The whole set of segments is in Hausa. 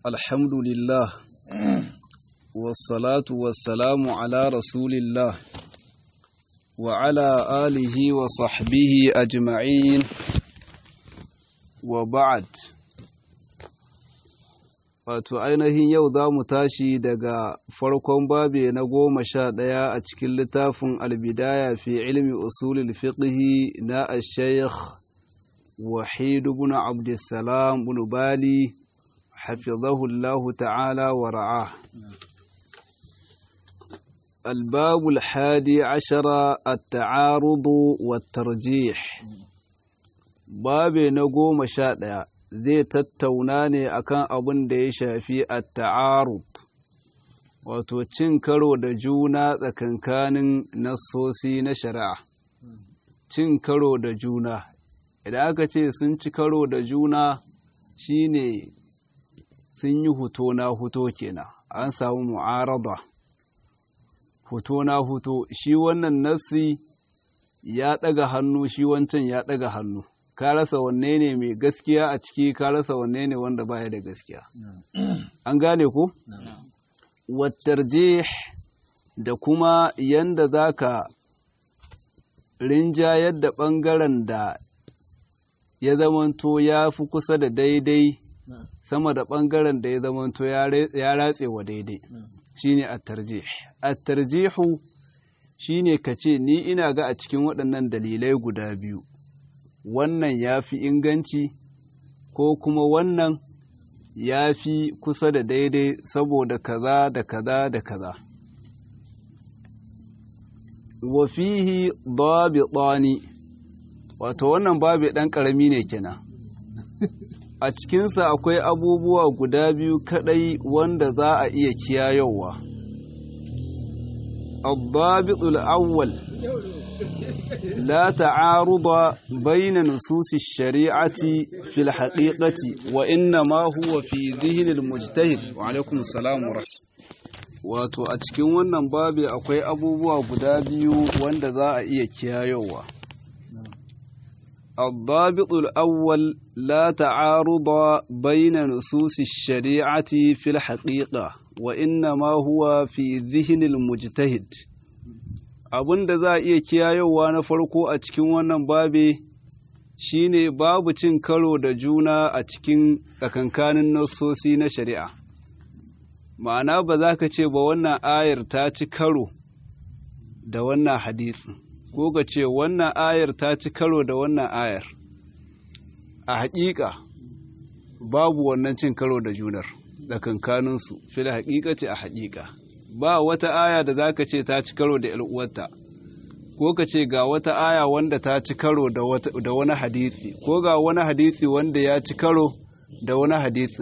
الحمد لله والصلاة والسلام على رسول الله وعلى آله وصحبه أجمعين وبعد wato ainihin yau za mu tashi daga farkon babe na goma sha ɗaya a cikin littafin albidaya fi ilmi usulul fiqhi na al-shaykh wahid ibn abdussalam ibn bali حفظه الله تعالى ورعاه الباب الحادي عشر التعارض والترجيح باب نقوم شاء zai tattauna ne akan abin da ya shafi at-ta'arud wato cin karo da juna tsakankanin nassosi na shari'a cin karo da juna idan aka ce sun ci karo da juna shine sun yi huto na huto kenan an samu mu'arada huto na huto shi wannan nassi ya ɗaga hannu shi wancan ya ɗaga hannu ka rasa wanne ne mai gaskiya a ciki ka rasa wanne ne wanda baya da gaskiya an gane ko wattarjih da kuma yanda zaka rinjayar da ɓangaren da ya zamanto ya fi kusa da daidai sama da ɓangaren da ya zamanto ya ratse wa daidai shine at-tarjih at-tarjihu shine kace ni ina ga a cikin waɗannan dalilai guda biyu wannan ya fi inganci ko kuma wannan ya fi kusa da daidai saboda kaza da kaza da kaza wa fihi dabitani wato wannan babu ɗan ƙarami ne kenan a cikinsa akwai abubuwa guda biyu kadai wanda za a iya kiyayowa. Abbabitul awwal la ta'aruda baina nususi shari'ati fil haqiqati wa inna ma huwa fi dhihnil mujtahid wa alaikum salam wa wato a cikin wannan babi akwai abubuwa guda biyu wanda za a iya kiyayowa. الضابط الأول لا تعارض بين نصوص الشريعة في الحقيقة وإنما هو في ذهن المجتهد abin da za a iya kiyayewa na farko a cikin wannan babe shine babu cin karo da juna a cikin tsakankanin nassosi na shari'a ma'ana ba za ka ce ba wannan ayar ta ci karo da wannan hadisin ko ga ce wannan ayar ta ci karo da wannan ayar a haƙiƙa babu wannan cin karo da junar da kankaninsu fil haƙiƙa ce a haƙiƙa ba wata aya da za ka ce ta ci karo da uwarta ko ka ce ga wata aya wanda ta ci karo da wani hadisi ko ga wani hadisi wanda ya ci karo da wani hadisi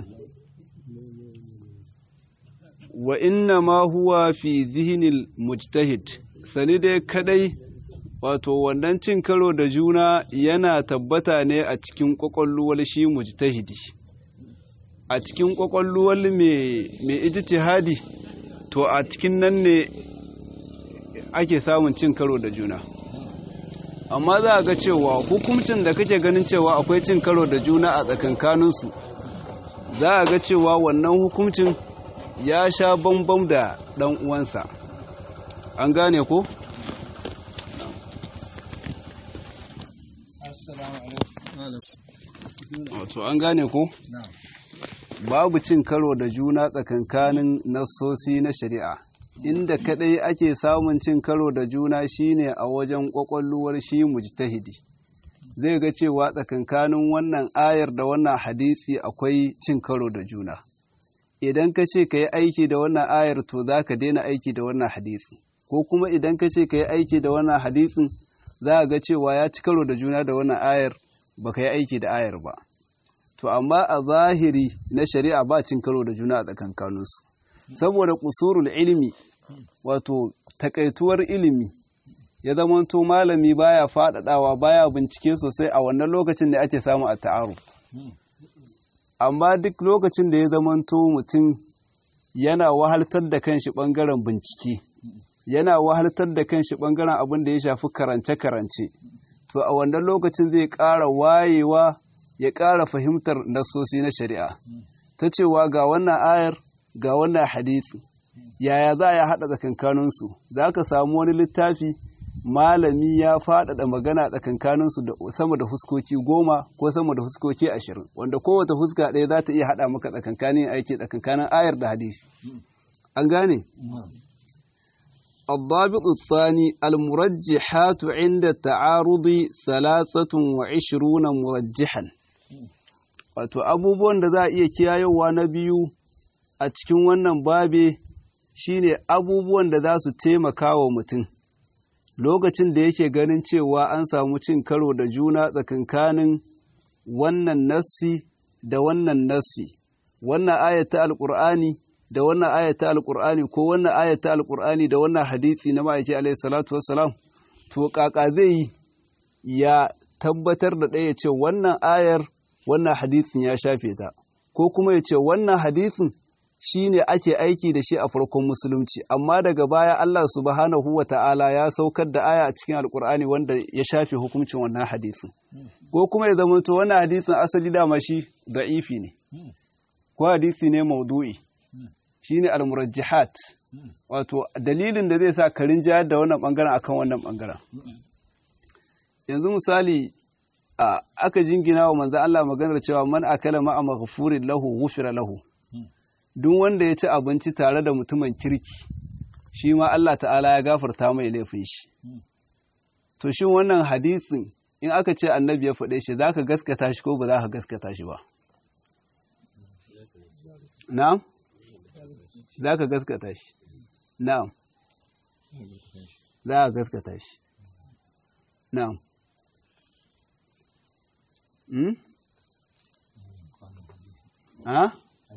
wa inna ma huwa fi zihinil mujtahid sani dai kadai wato wannan cin karo da juna yana tabbata ne a cikin ƙwaƙwalluwar shi mujtahidi a cikin ƙwaƙwalluwar mai ijtihadi to a cikin nan ne ake samun cin karo da juna amma za a ga cewa hukuncin da kake ganin cewa akwai cin karo da juna a tsakankaninsu za a ga cewa wannan hukuncin ya sha bambam da ɗan uwansa an gane ko? Wato an gane ko? Babu cin karo da juna tsakankanin nassosi na shari'a. Inda kadai ake samun cin karo da juna shine a wajen kwakwalluwar shi mujtahidi. Zai ga cewa tsakankanin wannan ayar da wannan hadisi akwai cin karo da juna. Idan ka ce ka yi aiki da wannan ayar to za ka daina aiki da wannan hadisi. Ko kuma idan ka ce ka yi aiki da wannan hadisin za a ga cewa ya ci karo da juna da wannan ayar ba ka yi aiki da ayar ba to amma a zahiri na shari'a ba cin karo da juna a tsakankaninsu saboda kusurul ilimi wato takaituwar ilimi ya zamanto malami baya faɗaɗawa baya bincike sosai a wannan lokacin da ake samu a ta'aruf amma duk lokacin da ya zamanto mutum yana wahaltar da kanshi ɓangaren bincike yana wahaltar da kanshi ɓangaren abin da ya shafi karance-karance to a wannan lokacin zai ƙara wayewa ya ƙara fahimtar nasosi na shari'a ta cewa ga wannan ayar ga wannan hadisi yaya za a haɗa tsakankaninsu za ka samu wani littafi malami ya faɗaɗa magana tsakankaninsu da sama da huskoki goma ko sama da huskoki ashirin wanda kowace huska ɗaya za ta iya haɗa maka tsakankanin aiki tsakankanin ayar da hadisi an gane الضابط الثاني المرجحات عند التعارض ثلاثة وعشرون مرجحا wato abubuwan da za a iya kiyayewa na biyu a cikin wannan babe shine abubuwan da za su taimaka wa mutum lokacin da yake ganin cewa an samu cin karo da juna tsakankanin wannan nassi da wannan nassi wannan ayata alkur'ani da wannan ayata alkur'ani ko wannan ayata alkur'ani da wannan hadisi na ma'aiki alaihi salatu wassalam to kaka zai yi ya tabbatar da ɗaya ce wannan ayar wannan hadisin ya shafe ta ko kuma ya ce wannan hadisin shine ake aiki da shi a farkon musulunci amma daga baya Allah subhanahu wa ta'ala ya saukar da aya a cikin alkur'ani wanda ya shafe hukuncin wannan hadisin ko kuma ya zama to wannan hadisin asali dama shi da'ifi ne ko hadisi ne maudu'i shine al-murajjihat wato dalilin da zai sa karin jayar da wannan bangaren akan wannan bangaren yanzu misali a aka jingina wa manzo Allah maganar cewa man akala ma'a maghfurin lahu ghufira lahu duk wanda ya ci abinci tare da mutumin kirki shi ma Allah ta'ala ya gafarta mai laifin shi to shin wannan hadisin in aka ce annabi ya faɗe shi zaka gaskata shi ko ba za ka gaskata shi ba na'am za ka gaskata shi na'am za ka gaskata shi na'am Hmm? Ha?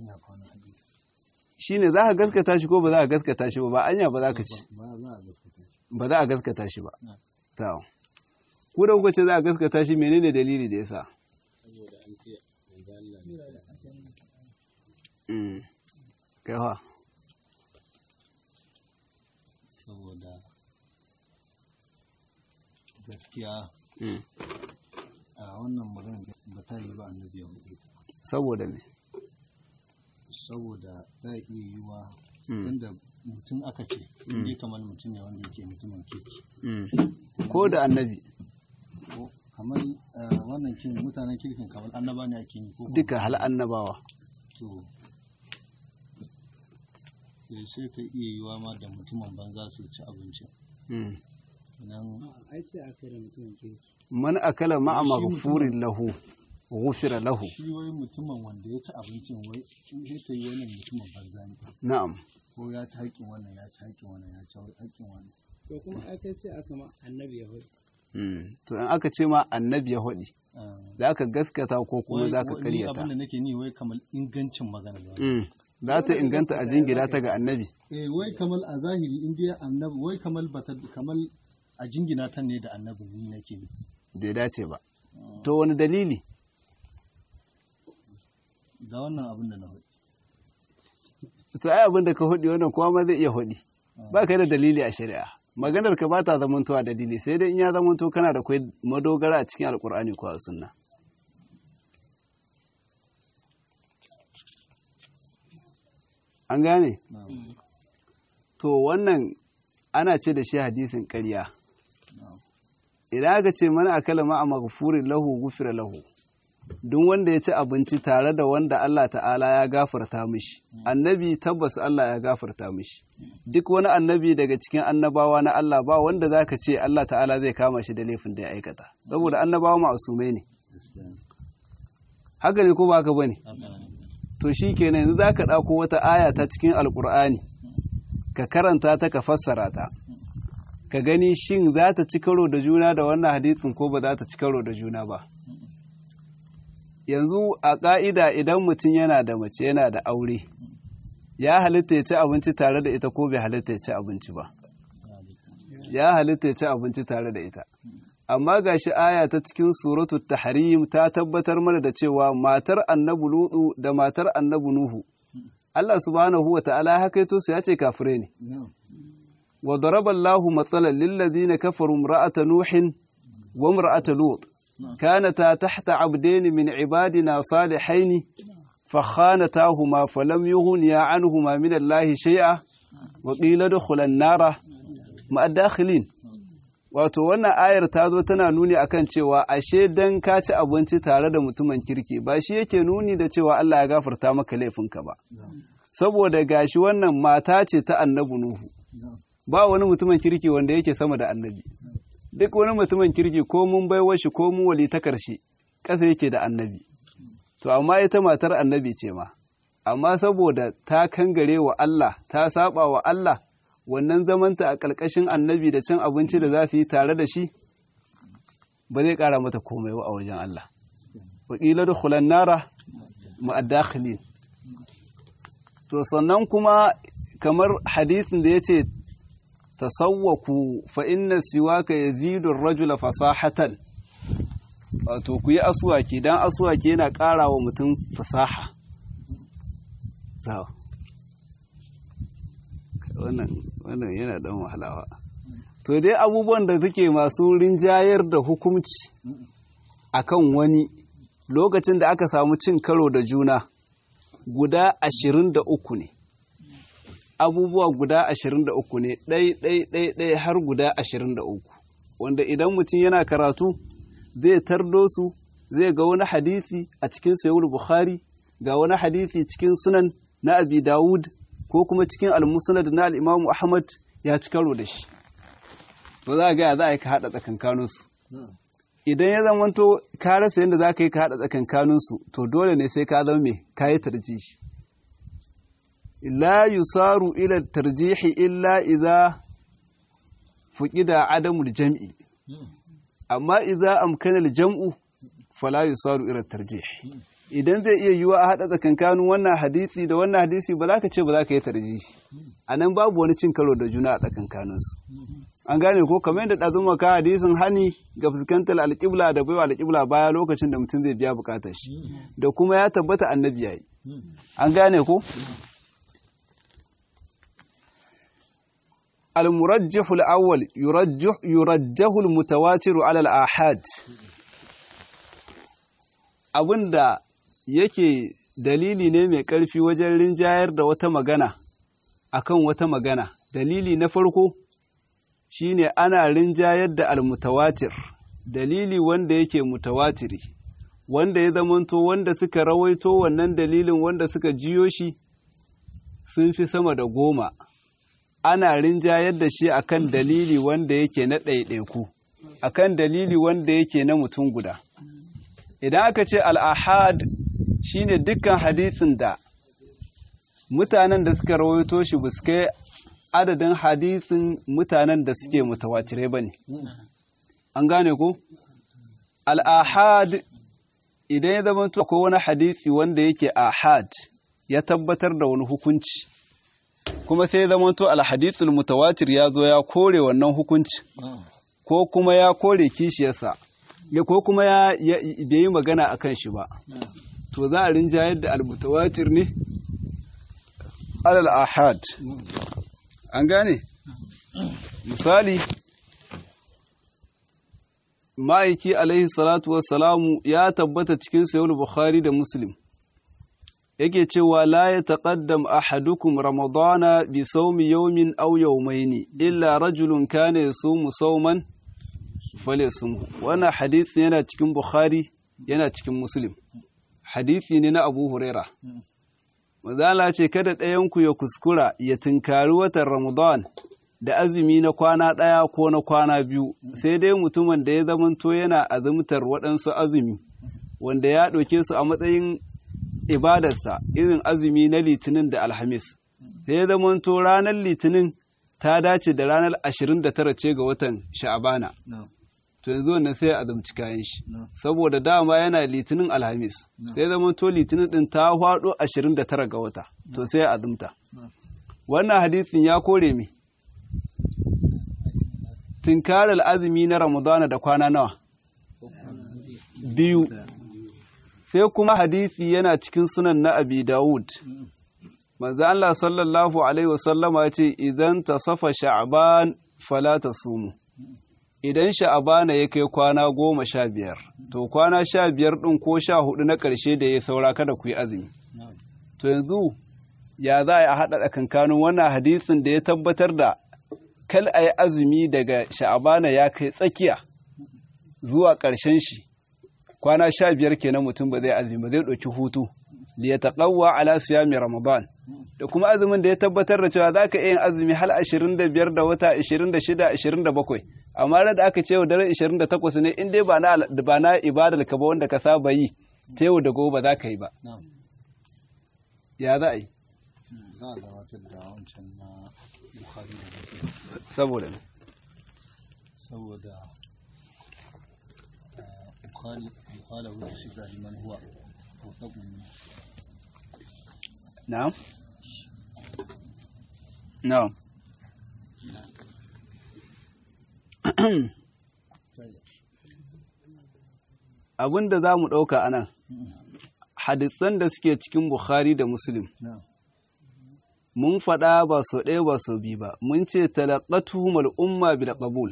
Shi ne za ka gaskata shi ko ba za ka gaskata shi ba, ba anya ba za ka ci. Ba za a gaskata shi ba. Tawo. Ku da kuka ce za a gaskata shi menene dalili da ya sa? Kaiwa. Saboda gaskiya a wannan magana ba ta yi ba annabi ya hudu Saboda me? saboda za a iya yi wa tunda mutum aka ce inda kamar mutum ne wanda yake mutumin kirki Ko da annabi ko kamar wannan kin mutanen kirkin kamar annaba ne ake yi ko duka hal annabawa. to sai sai ta iya yiwa ma da mutumin banza su ci abincin nan ai ce aka yi da mutumin kirki Man akala ma'a maghfurin lahu ghufira lahu. shi wai mutumin wanda ya ci abincin wai in sai ta yi wannan mutumin banza ne Na'am. ko ya ci haƙƙin wannan ya ci haƙƙin wannan ya ci haƙƙin wannan to kuma ai kai sai aka ma annabi ya hudu Mm. To in aka ce ma annabi ya haɗi, Ah, za ka gaskata ko kuma wai- za ka wai ni karyata. abin da nake ni wai kamar ingancin magana ba Mm. Za ta inganta a jingina ta ga annabi. eh wai kamar a zahiri in dai annabi wai kamar bata kamar a jingina ta ne da annabi ni nake ni Bai dace ba. To wani dalili? ga wannan abin da na faɗi To ai abin da ka haɗi wannan kowa ma zai iya haɗi. Ba ka da dalili a shari'a. Maganar ka ba ta zamantowa dalili sai dai in ya zamanto kana da kwai madogara a cikin alkur'ani ko a sunna. An gane? na'am To wannan ana ce da shi hadisin ƙarya. na'am Idan aka ce mana akala ma a maghfurin lahu gufira lahu. Duk wanda ya ci abinci tare da wanda Allah ta'ala ya gafarta mishi. Annabi tabbas Allah ya gafarta mishi. Duk wani annabi daga cikin annabawa na Allah ba wanda za ka ce Allah ta'ala zai kama shi da laifin da ya aikata. Saboda annabawa ma'asumai ne. gaskiya ne Haka ne ko ba haka bane? haka ne To shi kenan yanzu za ka ɗauko wata aya ta cikin Alƙur'ani. Ka karanta ta ka fassara ta. Ka gani shin za ta ci karo da juna da wannan hadisin ko ba za ta ci karo da juna ba. yanzu a ƙa'ida idan mutum yana da mace yana da aure ya halitta ya ci abinci tare da ita ko bai halitta ya ci abinci ba ya halitta ya ci abinci tare da ita amma ga shi aya ta cikin suratu tahrim ta tabbatar mana da cewa matar annabi lutu da matar annabi nuhu Allah subhanahu wa ta'ala ya hakaito su ya ce kafirai ne na'am wa daraba Allahu matsalan lil ladina kafaru imra'ata nuhin wa imra'ata lut كانتا تحت عبدين من عبادنا صالحين fa khanatahuma falam yughniya anhuma min Allah shay'a wa qila dukhulan nara ma'a dakhilin wato wannan ayar ta zo tana nuni akan cewa ashe dan ka ci abinci tare da mutumin kirki ba shi yake nuni da cewa Allah ya gafarta maka laifinka ba saboda gashi wannan mata ce ta annabi Nuhu ba wani mutumin kirki wanda yake sama da annabi duk wani mutumin kirki ko mun baiwa shi ko mun wali ta karshe ƙasa yake da annabi to amma ita matar annabi ce ma amma saboda ta kangare wa Allah ta saba wa Allah wannan zamanta a ƙarƙashin annabi da cin abinci da za su yi tare da shi ba zai ƙara mata komai ba a wajen Allah waƙila da hulan nara ma'adakhilin to sannan kuma kamar hadisin da ya ce tasawwaku fa inna siwaka yazidu rajula fasahatan wato ku yi asuwaki dan asuwaki yana ƙara wa mutum fasaha wannan yana dan wahalawa to dai abubuwan da suke masu rinjayar da hukumci akan wani lokacin da aka samu cin karo da juna guda ashirin da uku ne abubuwa guda ashirin da uku ne ɗai ɗai ɗai ɗai har guda ashirin da uku wanda idan mutum yana karatu zai tardo su zai ga wani hadisi a cikin sayul bukhari ga wani hadisi cikin sunan na abi dawud ko kuma cikin almusnad na al'imamu ahmad ya ci karo da shi to za a gaya za a yi ka haɗa tsakankaninsu idan ya zamanto ka rasa yadda za ka yi ka haɗa tsakankaninsu to dole ne sai ka zama mai ka yi tarjihi la yusaru ila tarjihi illa idza fuqida adamul jam'i amma idza amkana al-jam'u fala yusaru ila tarjih idan zai iya yiwa a haɗa tsakankanin wannan hadisi da wannan hadisi ba za ka ce ba za ka yi tarjihi a nan babu wani cin karo da juna a tsakankaninsu an gane ko kamar yadda ɗazun maka hadisin hani ga fuskantar alƙibla da baiwa alƙibla baya lokacin da mutum zai biya buƙatar shi da kuma ya tabbata annabi yayi an gane ko المرجح الأول يرجح يرجح المتواتر على الآحاد abinda yake dalili ne mai ƙarfi wajen rinjayar da wata magana akan wata magana dalili na farko shine ana rinjayar da almutawatir dalili wanda yake mutawatiri wanda ya zamanto wanda suka rawaito wannan dalilin wanda suka jiyo shi sun fi sama da goma ana rinjayar da shi akan dalili wanda yake na ɗaiɗaiku akan dalili wanda yake na mutum guda idan aka ce al'ahad shine dukkan hadisin da mutanen da suka rawaito shi ba su kai adadin hadisin mutanen da suke mutawatire ba ne an gane ko al'ahad idan ya zama akwai wani hadisi wanda yake ahad ya tabbatar da wani hukunci kuma sai zamanto alhadithul mutawatir ya zo ya kore wannan hukunci ko kuma ya kore kishiyarsa ya ko kuma ya bai yi magana akan shi ba to za a rinjayar da almutawatir ne alal ahad an gane misali ma'aiki alaihi salatu wassalamu ya tabbata cikin sayul bukhari da muslim yake cewa la ya taƙaddam ahadukum ramadana bi saumi yawmin aw yawmaini illa rajulun kana yasumu sauman falyasum wannan hadisi yana cikin bukhari yana cikin muslim hadisi ne na abu huraira mazala ce kada ɗayanku ya kuskura ya tunkari watan ramadan da azumi na kwana ɗaya ko na kwana biyu sai dai mutumin da ya zamanto yana azumtar waɗansu azumi wanda ya ɗauke su a matsayin ibadarsa irin azumi na litinin da alhamis sai ya zamanto ranar litinin ta dace da ranar 29 ce ga watan sha'abana to yanzu wannan sai ya azumci kayan shi saboda dama yana litinin alhamis sai ya zamanto litinin din ta hwado 29 ga wata to sai ya azumta wannan hadisin ya kore me tinkarar azumi na ramadana da kwana nawa biyu sai kuma hadisi yana cikin sunan na abi dawud manzo Allah sallallahu alaihi wasallama ya ce idan tasafa sha'ban fala tasumu idan sha'abana ya kai kwana goma sha biyar to kwana sha biyar ɗin ko sha hudu na ƙarshe da ya saura kada ku yi azumi to yanzu ya za a haɗa tsakankanin wannan hadisin da ya tabbatar da kal a yi azumi daga sha'abana ya kai tsakiya zuwa ƙarshen shi kwana sha biyar kenan mutum ba zai azumi ba zai ɗauki hutu liya taƙawwa ala siyami ramadan da kuma azumin da ya tabbatar da cewa za ka iya yin azumi hal ashirin da biyar da wata ashirin da shida ashirin da bakwai amma da aka ce yau daren ashirin da takwas ne in dai ba na ibadar ka ba wanda ka saba yi ta yau da gobe ba za ka yi ba ya za a yi za a gabatar da wancan na bukhari da muslim saboda ne saboda bukhari bukhari wa shi ga liman huwa mutaqin na'am na'am abin da za mu ɗauka a nan hadisan da suke cikin bukhari da muslim mun faɗa ba so ɗaya ba so biyu ba mun ce talaqatuhum al-umma bil qabul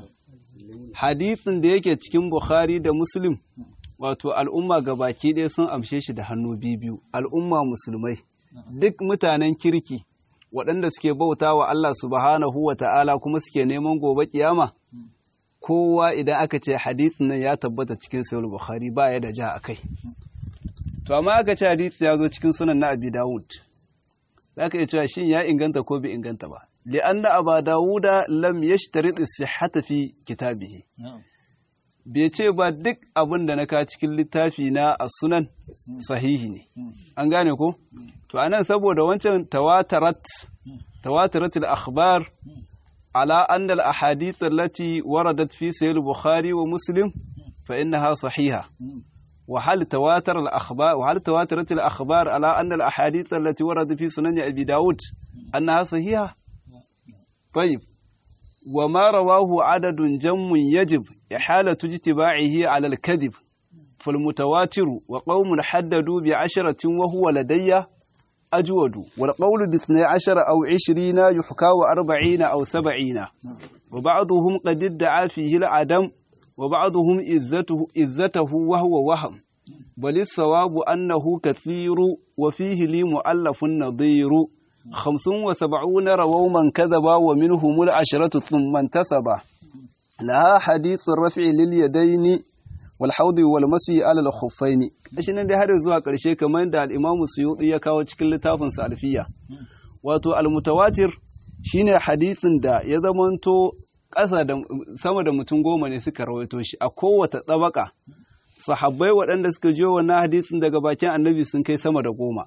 hadisin da yake cikin bukhari da muslim wato al'umma gabaki ɗaya sun amshe shi da hannu biyu al'umma musulmai duk mutanen kirki waɗanda suke bauta wa Allah subhanahu wa ta'ala kuma suke neman gobe kiyama kowa idan aka ce hadisin nan ya tabbata cikin sayar bukhari ba ya da ja a kai to amma aka ce hadisi ya zo cikin sunan na abi dawud za ka iya cewa shin ya inganta ko bai inganta ba li'anna aba dawuda lam yashtarit as-sihhata fi kitabihi bai ce ba duk abin da na ka cikin littafi na as-sunan sahihi ne an gane ko to anan saboda wancan tawatarat tawatarat al-akhbar ala anna al-ahadith allati waradat fi sahih al-bukhari wa muslim fa innaha sahiha وهل تواتر الأخبار وهل تواترت الأخبار على أن الأحاديث التي وردت في سنن أبي داود أنها صحيحة طيب وما رواه عدد جم يجب إحالة اجتباعه على الكذب فالمتواتر وقوم حددوا بعشرة وهو لدي أجود والقول باثني عشر أو عشرين يحكى وأربعين أو سبعين وبعضهم قد ادعى فيه العدم وبعضهم إزته, إزته وهو وهم بل الصواب أنه كثير وفيه لي مؤلف نظير خمس وسبعون رووا من كذب ومنهم العشرة ثم انتسب لها حديث الرفع لليدين والحوض والمسي على الخفين shi nan dai har zuwa ƙarshe kamar da al-Imam Suyuti ya kawo cikin littafin Salfiya wato al-mutawatir shine hadisin da ya zamanto ƙasa da sama da mutum goma ne suka rawaito shi a kowace tsabaka sahabbai waɗanda suka jiyo wannan hadisin daga bakin annabi sun kai sama da goma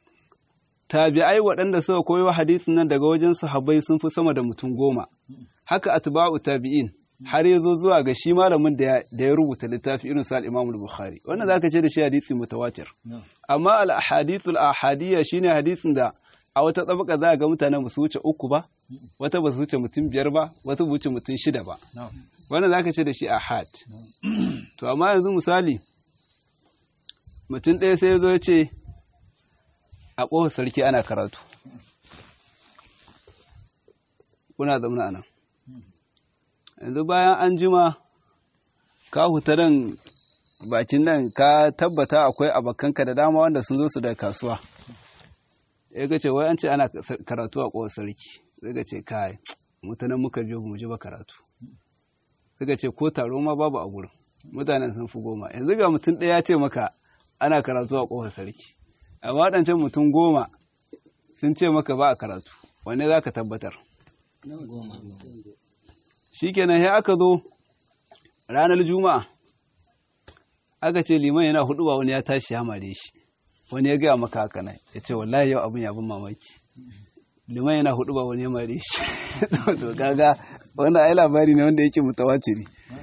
tabi'ai waɗanda suka koyo hadisin nan daga wajen sahabbai sun fi sama da mutum goma haka atba'u tabi'in har ya zo zuwa ga shi malamin da ya rubuta littafi irin sa al-Imam bukhari wannan zaka ce da shi hadisi mutawatir amma al-ahadithul ahadiyya shine hadisin da a wata tsabaka za a ga mutane ba su wuce uku ba wata ba su wuce mutum biyar ba wata ba wuce mutum shida ba wannan za ka ce da shi ahad to amma yanzu misali mutum ɗaya sai ya zo ya ce a ƙofar sarki ana karatu kuna zaune a nan yanzu bayan an jima ka huta nan bakin nan ka tabbata akwai abokanka da dama wanda sun zo su da kasuwa ya ga ce wai an ce ana karatu a ƙowar sarki zai ga ce kai mutanen muka biyo mu ji ba karatu suka ce ko taro ma babu a gurin mutanen sun fi goma yanzu ga mutum ɗaya ya ce maka ana karatu a ƙowar sarki amma waɗancan mutum goma sun ce maka ba a karatu wanne za ka tabbatar shi kenan ya aka zo ranar juma'a aka ce liman yana hudu ba wani ya tashi ya mare shi wani ya gaya maka haka nan ya ce wallahi yau abin ya bin mamaki liman yana hudu ba wani ya mare shi to kaga wannan ai labari ne wanda yake mutawatiri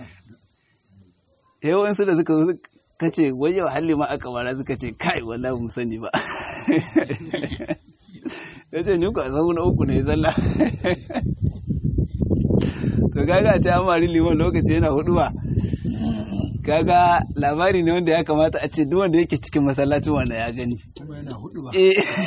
yawan su da suka zo ka ce wai yau halli ma aka mara suka ce kai wallahi mu sani ba ya ce ni ku a zauna uku ne zalla to kaga a ce an mari liman lokaci yana hudu ba kaga labari ne wanda ya kamata a ce duk wanda yake cikin masallacin wanda ya gani kuma yana hudu ba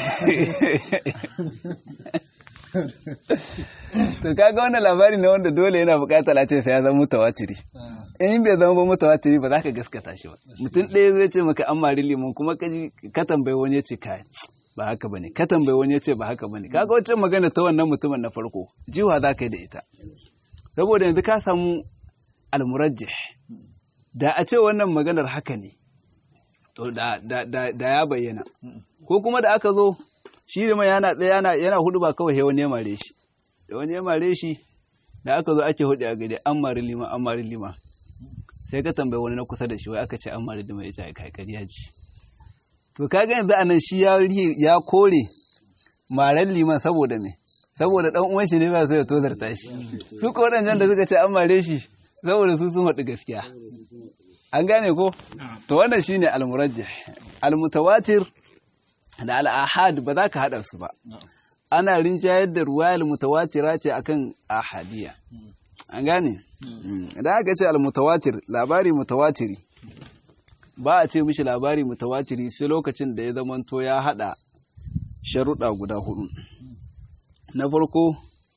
to kaga wannan labari ne wanda dole yana bukatar a ce sai ya zama mutawatiri in bai zama ba mutawatiri ba za ka gaskata shi ba mutum ɗaya zai ce maka an mari liman kuma ka tambayi wani ya ce kai ba haka bane ka tambayi wani ya ce ba haka bane kaga wancan magana ta wannan mutumin na farko jiwa za ka yi da ita saboda yanzu ka samu almurajjih da a ce wannan maganar haka ne to da, da, da, da ya bayyana ko kuma da aka zo shi da mai yana tsaye yana, yana hudu ba kawai wani ya mare shi da wani ya mare shi da aka zo ake hudu a gari an mari lima an mari lima sai ka tambayi wani na kusa da shi wai aka ce an mari lima ya ce kai kariya ce to kaga yanzu anan shi ya ya kore maren liman saboda me saboda dan uwan shi ne ba sai ya tozarta shi su ko wadannan da suka ce an mare shi saboda su sun haɗu gaskiya an gane ko to wannan shine al-murajjih al-mutawatir da al-ahad ba za ka hada su ba ana rinjayar da ruwayar mutawatira ce akan ahadiya an gane idan aka ce al-mutawatir labari mutawatiri ba a ce mishi labari mutawatiri sai lokacin da ya zamanto ya hada sharuɗa guda hudu na farko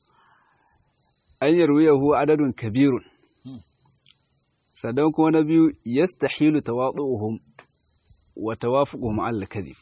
an yarwiyahu adadun kabirun sannan kuma na biyu yastahilu tawadu'uhum wa tawafuquhum al kadhib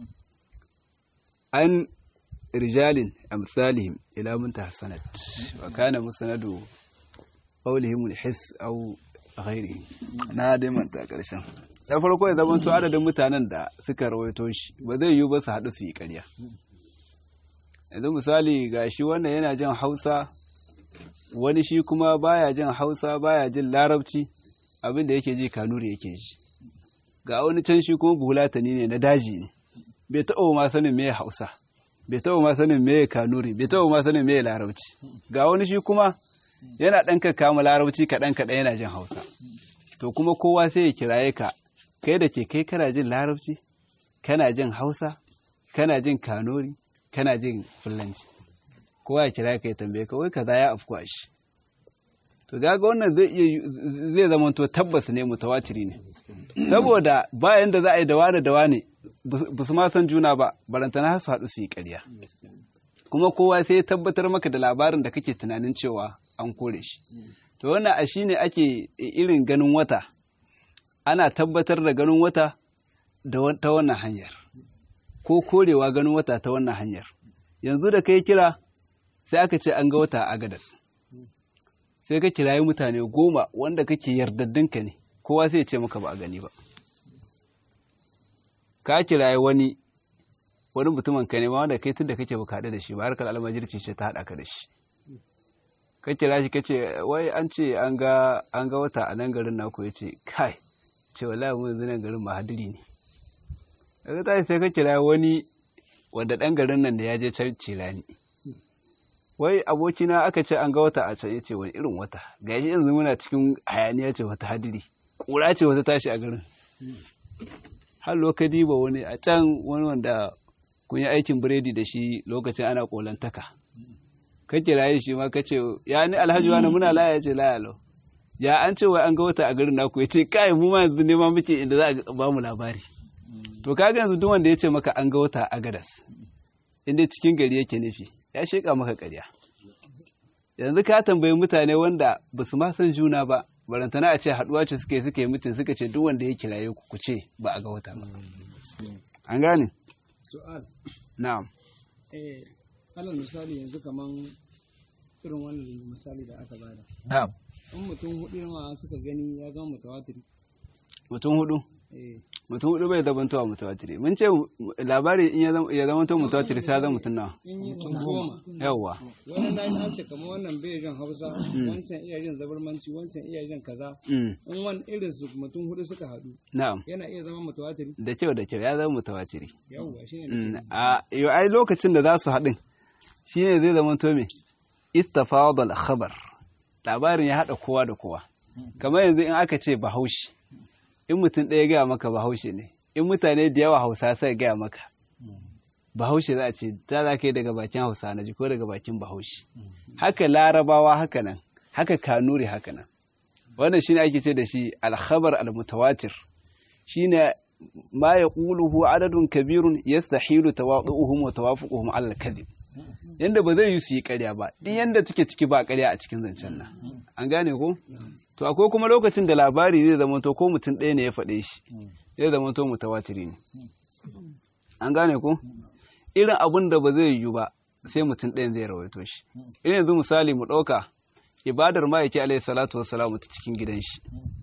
an rijalin amsalihim ila muntaha sanad wa kana musnadu qawlihim al-hiss aw ghairihi na dai manta karshen da farko ya zama to adadin mutanen da suka rawaito shi ba zai yiwu ba su haɗu su yi ƙarya yanzu misali ga shi wannan yana jin hausa wani shi kuma baya jin hausa baya jin larabci abinda yake ji kanuri yake ji ga wani can shi kuma buhulatani ne na daji ne bai taɓa ma sanin me hausa bai taɓa ma sanin me kanuri bai taɓa ma sanin me larabci ga wani shi kuma yana ɗan kama larabci kaɗan kaɗan yana jin hausa to kuma kowa sai ya kiraye ka kai da ke kai kana jin larabci kana jin hausa kana jin kanuri kana jin fulanci kowa ya kira ka ya tambaye ka wai kaza ya afku a shi to ga wannan zai iya zai zama to tabbas ne mutawatiri ne saboda bayan da za a yi dawa da dawa ne ba su ma san juna ba barantana har su haɗu su yi ƙarya kuma kowa sai ya tabbatar maka da labarin da kake tunanin cewa an kore shi to wannan a shine ake irin ganin wata ana tabbatar da ganin wata ta wannan hanyar ko korewa ganin wata ta wannan hanyar yanzu da kai kira sai aka ce an ga wata a gadas sai ka kirayi mutane goma wanda kake yardaddinka ne kowa sai ce maka ba a gani ba ka kirayi wani wani mutumin ka ne ma wanda kai tun da kake baka da shi ba harkar almajirci ce ta haɗa ka da shi ka kira shi kace wai an ce an ga an ga wata a nan garin naku ya ce kai ce wallahi mu yanzu nan garin mahadiri ne daga tashi sai ka kira wani wanda ɗan garin nan da ya je can cirani wai abokina aka ce an ga wata a can ya ce wani irin wata ga shi yanzu muna cikin hayaniya ce wata hadiri ƙura ce wata tashi a garin har lokaci ba wani a can wani wanda kun yi aikin biredi da shi lokacin ana kolantaka ka kira shi ma ka ce ya ni alhaji wani muna laya ya ce laya lau ya an ce wai an ga wata a garin naku ya ce kai mu ma yanzu nema muke inda za a ba mu labari to kaga yanzu duk wanda ya ce maka an ga wata a gadas inda cikin gari yake nufi ya sheka maka ƙarya yanzu ka tambayi mutane wanda ba su ma san juna ba barantana a ce haɗuwa ce suke suke mutum suka ce duk wanda ya kiraye ku ku ce ba a ga wata ba an gane su'al na'am eh alal misali yanzu kaman irin wannan misali da aka bada na'am in mutum hudu ma suka gani ya zama mutawatiri mutum hudu eh mutum hudu bai zabantowa mutawatiri mun ce labari in ya zama to mutawatiri sai ya zama mutum nawa in yi mutum goma yawwa wani na yi an ce kamar wannan bai jin hausa wancan iya jin zabarmanci wancan iya jin kaza Mm, in wani irin su mutum hudu suka haɗu na'am yana iya zama mutawatiri da kyau da kyau ya zama mutawatiri yawwa shine Mm, nake a yau ai lokacin da za su haɗin shine zai zama to me istafadal khabar labarin ya haɗa kowa da kowa kamar yanzu in aka ce bahaushe in mutum ɗaya gaya maka bahaushe ne in mutane da yawa hausa sai gaya maka bahaushe za a ce ta za ka yi daga bakin hausa na ji ko daga bakin bahaushe haka larabawa haka nan haka kanuri haka nan wannan shine ake ce da shi alkhabar almutawatir shine ma yaquluhu adadun kabirun yastahilu tawadu'uhum wa tawafuquhum ala al-kadhib yanda ba zai yi su yi ƙarya ba duk yanda take ciki ba ƙarya a cikin zancen nan an gane ko to akwai kuma lokacin da labari zai zama to ko mutum ɗaya ne ya faɗe shi zai zama to mutawatiri ne an gane ko irin abin da ba zai yiwu ba sai mutum ɗayan zai rawaito shi irin yanzu misali mu ɗauka ibadar ma'aiki alaihi salatu wassalamu ta cikin gidan shi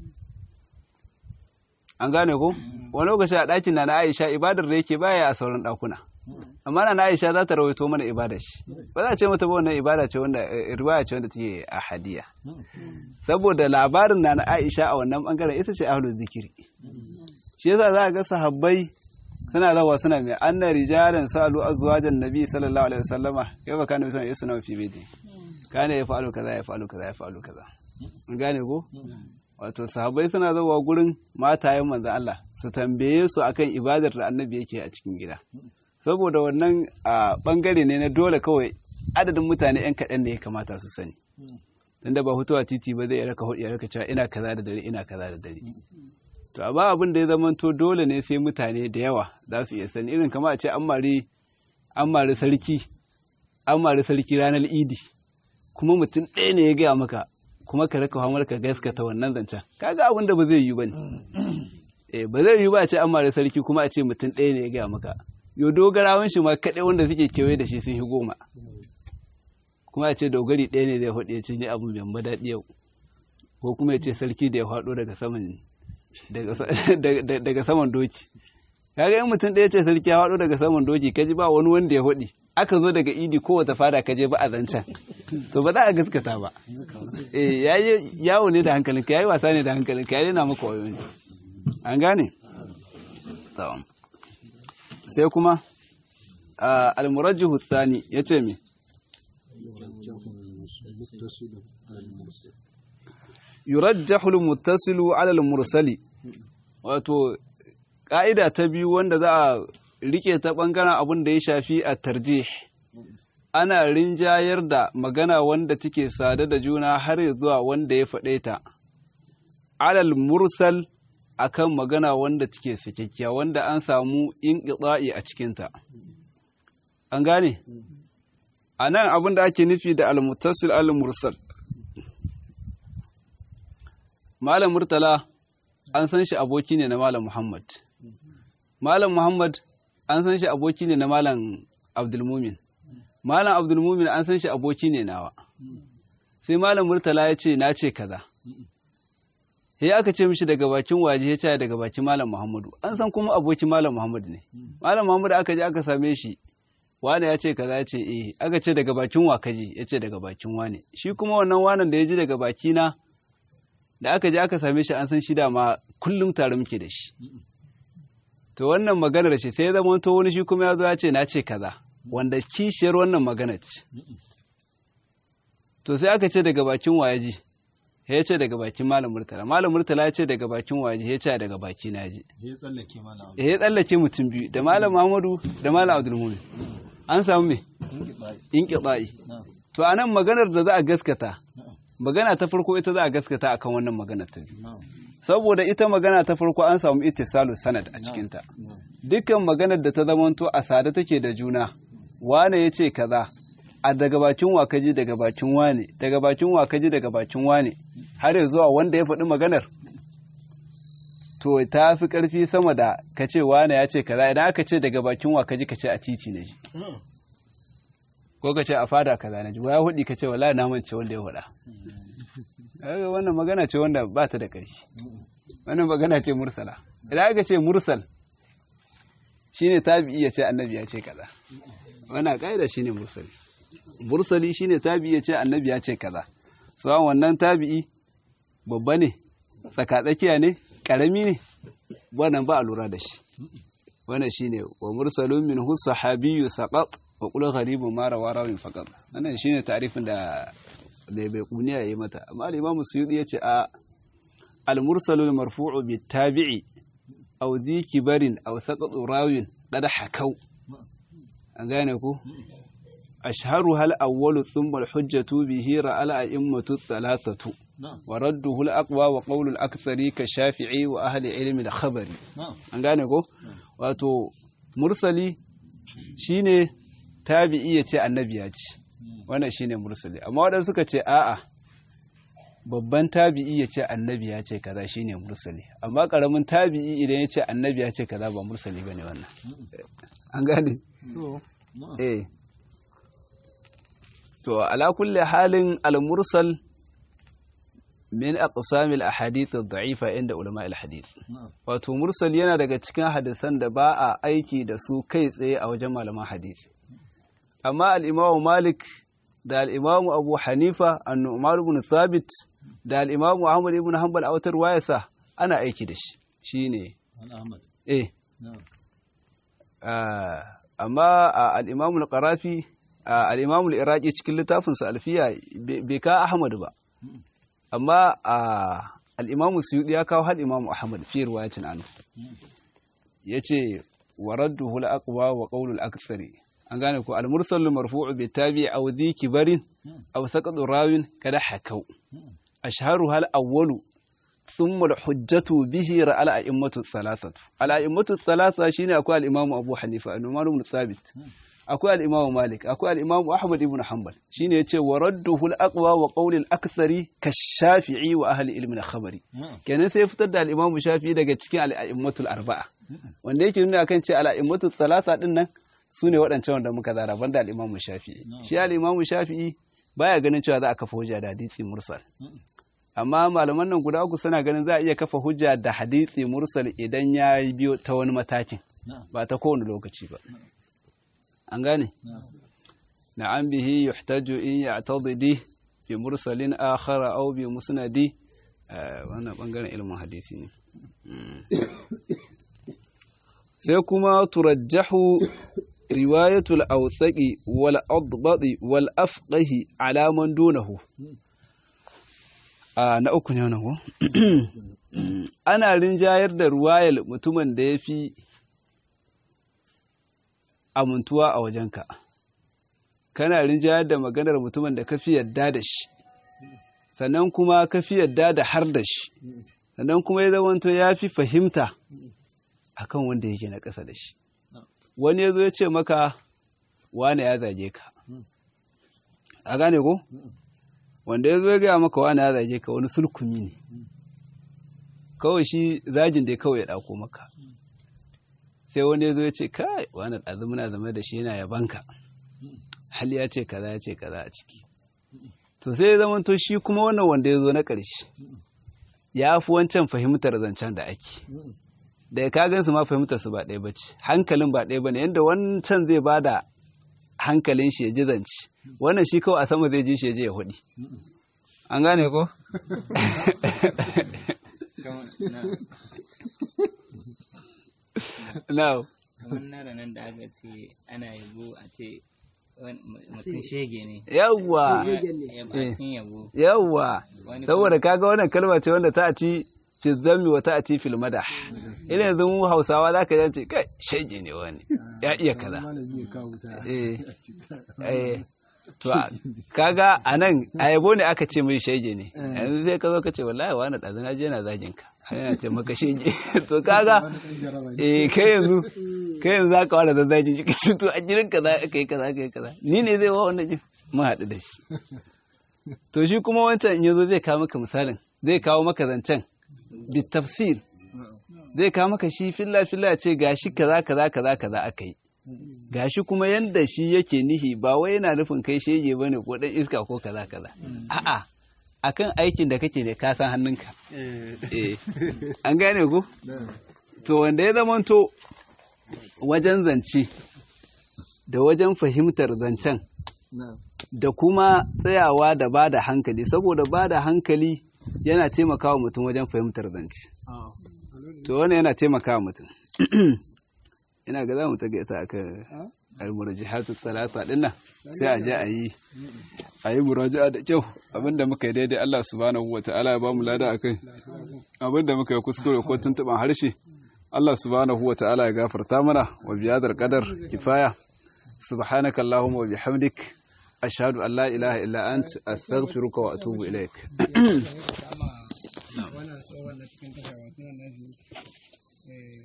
an gane ko wani lokaci a ɗakin na na aisha ibadar da yake baya a sauran ɗakuna amma na na aisha za ta rawaito mana ibadar shi ba za a ce mata ba wannan ibada ce wanda riwaya ce wanda take a hadiya saboda labarin na na aisha a wannan bangaren ita ce ahlul zikiri shi yasa za a ga sahabbai suna zawa suna mai anna rijalan salu azwajan nabi sallallahu alaihi wasallama kai ba kana bisan yasna fi bidi kana ya fa'alu kaza ya fa'alu kaza ya fa'alu kaza an gane ko wato sahabbai suna zawa gurin matayen manzo Allah su tambaye su akan ibadar da annabi yake a cikin gida saboda wannan a bangare ne na dole kawai adadin mutane yan kaɗan da ya kamata su sani tunda ba hutuwa titi ba zai raka hudu ya raka cewa ina kaza da dare ina kaza da dare to a ba abin da ya zamanto dole ne sai mutane da yawa za su iya sani irin kama a ce an mari an mari sarki an mari sarki ranar idi kuma mutum ɗaya ne ya gaya maka kuma ka raka hamar ka gaskata wannan zancen kaga abin da ba zai yi ba ne eh ba zai yi ba a ce an mari sarki kuma a ce mutum ɗaya ne ya gaya maka yo dogarawan shi ma kaɗai wanda suke kewaye da shi sun yi goma kuma a ce dogari ɗaya ne zai faɗi ya ce ni abu mai daɗi yau ko kuma ya ce sarki da ya faɗo daga saman daga saman doki kaga in mutum ɗaya ce sarki ya faɗo daga saman doki kaji ba wani wanda ya faɗi aka zo daga idi kowace fada kaje ba a zancen to ba za a gaskata ba eh yayi yawo ne da hankalinka yayi wasa ne da hankalinka yayi na maka wayo ne an gane sai kuma al-murajjihu thani yace me yurajjahu al-muttasilu ala al-mursali wato ka'ida ta biyu wanda za a rike ta bangaren abin da ya shafi a tarjih ana rinjayar da magana wanda take sada da juna har zuwa wanda ya faɗe ta alal mursal akan magana wanda take sakakkiya wanda an samu inqita'i a cikinta an gane a nan abin da ake nufi da al-muttasil al-mursal malam murtala an san shi aboki ne na malam muhammad malam muhammad an san shi aboki ne na malam abdulmumin malam abdulmumin an san shi aboki ne nawa sai malam murtala ya ce na ce kaza sai aka ce mishi daga bakin waje ya ce daga bakin malam muhammadu an san kuma abokin malam muhammadu ne malam muhammadu aka je aka same shi wane ya ce kaza ya ce eh aka ce daga bakin wa kaji ya ce daga bakin wane shi kuma wannan wanan da ya ji daga bakina da aka je aka same shi an san shi dama kullum tare muke da shi to wannan maganar ce sai ya zama to wani shi kuma ya zo ya ce na ce kaza wanda kishiyar wannan magana ce to sai aka ce daga bakin wayaji ya ce daga bakin malam murtala malam murtala ya ce daga bakin waje ya ce daga baki na ji ya tsallake malam ya tsallake mutum biyu da malam Muhammadu da malam Abdulmumin an samu me inqita'i to anan maganar da za a gaskata magana ta farko ita za a gaskata akan wannan maganar ta biyu saboda ita magana ta farko an samu ittisalu sanad a cikinta dukkan maganar da ta zamanto a sada take da juna wane ya ce kaza a daga bakin wakaji daga bakin wane daga bakin wakaji daga bakin wane har ya zuwa wanda ya faɗi maganar to ta fi ƙarfi sama da ka ce wane ya ce kaza idan aka ce daga bakin wakaji ka ce a titi na ji ko ka ce a fada kaza na ji ya hudi ka ce wala na mance wanda ya faɗa wannan magana ce wanda ba ta da ƙarfi wannan magana ce mursala idan aka ce mursal shine tabi'i ya ce annabi ya ce kaza wannan ƙa'ida shine mursali mursali shine tabi'i ya ce annabi ya ce kaza sawan wannan tabi'i babba ne tsakatsakiya ne ƙarami ne wannan ba a lura da shi wannan shine wa mursalun min hu sahabiyyu saqat wa qul gharibun ma rawa rawin faqat wannan shine ta'rifin da da bai kuniya yayi mata amma al-imam suyuti yace a al-mursalul marfu'u bit tabi'i aw dhi kibarin aw saqat rawin dada hakau an gane ku ashharu hal awwalu thumma al-hujjatu bihi ra'al a'immatu thalathatu wa radduhu al-aqwa wa qawlu al-akthari ka shafi'i wa ahli ilmi al-khabari an gane ko wato mursali shine tabi'i yace annabi ya ce wannan shine mursali amma wadanda suka ce a'a babban tabi'i ya ce annabi ya ce kaza shine mursali amma karamin tabi'i idan ya ce annabi ya ce kaza ba mursali bane wannan an gane eh to ala kulli halin al-mursal min aqsamil ahadith ad-da'ifa inda ulama al-hadith wato mursal yana daga cikin hadisan da ba a aiki da su kai tsaye a wajen malaman hadisi amma al-imamu malik da al-imamu abu hanifa an-nu'man ibn thabit da al-imamu ahmad ibn hanbal a wata ruwayarsa ana aiki da shi shine eh amma al-imamu al-qarafi al-imamu al-iraqi cikin littafinsa alfiya bai ka ahmad ba amma al'imamu suyuɗi ya kawo hal imamu ahmad fi ruwayatin anu ya ce wa raddu hula aqwa wa qawlul akthari an gane ko al-mursalu marfu'u bi tabi aw dhi kibarin aw saqatu rawin kada hakau ashharu hal awwalu thumma al-hujjatu bihi ra'al a'immatu thalathatu al-a'immatu thalatha shine akwai al-imamu abu hanifa an-numan ibn thabit akwai al'imamu malik akwai al'imamu ahmad ibn hanbal shi ne ya ce wa radduhu al'aqwa wa ƙaunin aksari ka shafi'i wa ahli ilmin khabari kenan sai fitar da al'imamu shafi'i daga cikin al'a'immatul arba'a wanda yake nuna kan ce al'a'immatul talata din nan su ne waɗancan wanda muka zara banda al'imamu shafi'i shi al'imamu shafi'i baya ganin cewa za a kafa hujja da hadisi mursal amma malaman nan guda uku suna ganin za a iya kafa hujja da hadisi mursal idan ya biyo ta wani matakin ba ta kowane lokaci ba an gane na'am bihi yuhtaju in ya'tadidi bi mursalin akhara aw bi musnadi wannan bangaren ilmin hadisi ne sai kuma turajjahu riwayatul awthaqi wal adbadi wal afqahi ala man dunahu na uku ne wannan ana rinjayar da ruwayar mutumin da ya fi amintuwa a wajenka kana rinjayar da maganar mutumin da ka fi yadda da shi sannan kuma ka fi yadda da har da shi sannan kuma ya zamanto ya fi fahimta akan wanda yake na ƙasa da shi wani ya zo ya ce maka wane ya zage ka a gane ko wanda ya zo ya gaya maka wane ya zage ka wani sulkumi ne kawai shi zagin da kawai ya ɗauko maka sai wani ya zo ya ce kai wani ɗazu muna zama da shi yana yabanka hali ya ce kaza ya ce kaza a ciki to sai ya zama to shi kuma wannan wanda ya zo na ƙarshe ya fi wancan fahimtar zancen da ake da ya kagan su ma fahimtar su ba ɗaya ba ce hankalin ba ɗaya ba ne yadda wancan zai ba da hankalin shi ya ji zance wannan shi kawai a sama zai ji shi ya je ya hudi an gane ko now kamar na ranar da aka ce ana yabo a ce mutum shege ne yawwa yabacin yabo yawwa Wani saboda kaga wannan kalma ce wanda ta ci fi zammi wa ta ci fil madah ina yanzu mu Hausawa zaka ji ce kai shege ne wani ya iya kaza malami ya kawo ta eh eh to a- kaga anan a yabo ne aka ce mai shege ne yanzu sai ka zo ka ce wallahi wani ɗazu na je na zagin ka yana ce maka shege to kaga wani ɗan jaraba ne eh kai yanzu kai yanzu zaka wani zazzaji shi ka ce to a jirin kaza aka yi kaza aka yi kaza ni ne zai wa wannan jin mun haɗu da shi to shi kuma wancan in yazo zai kawo maka misalin zai kawo maka zancen bi tafsir zai kawo maka shi filla filla ya ce gashi kaza kaza kaza kaza aka yi gashi kuma yanda shi yake nihi ba wai yana nufin kai shege bane ko dan iska ko kaza kaza a'a akan aikin da kake ne ka san hannunka eh an gane ko to wanda ya zamanto wajen zance da wajen fahimtar zancen na'am da kuma tsayawa da ba da hankali saboda ba da hankali yana taimakawa mutum wajen fahimtar zance to wannan yana taimakawa mutum ina ga za mu tage ta akan almurajihatu salasa din nan sai a je a yi a yi muraja'a da kyau abinda muka yi daidai Allah subhanahu wa ta'ala ya ba mu lada akai abinda muka yi kuskure ko tuntuban harshe Allah subhanahu wa ta'ala ya gafarta mana wa biyadar qadar kifaya subhanaka allahumma wa bihamdik ashhadu an la ilaha illa ant astaghfiruka wa atubu ilaik wannan tsohon na cikin tasha wasu nan nashi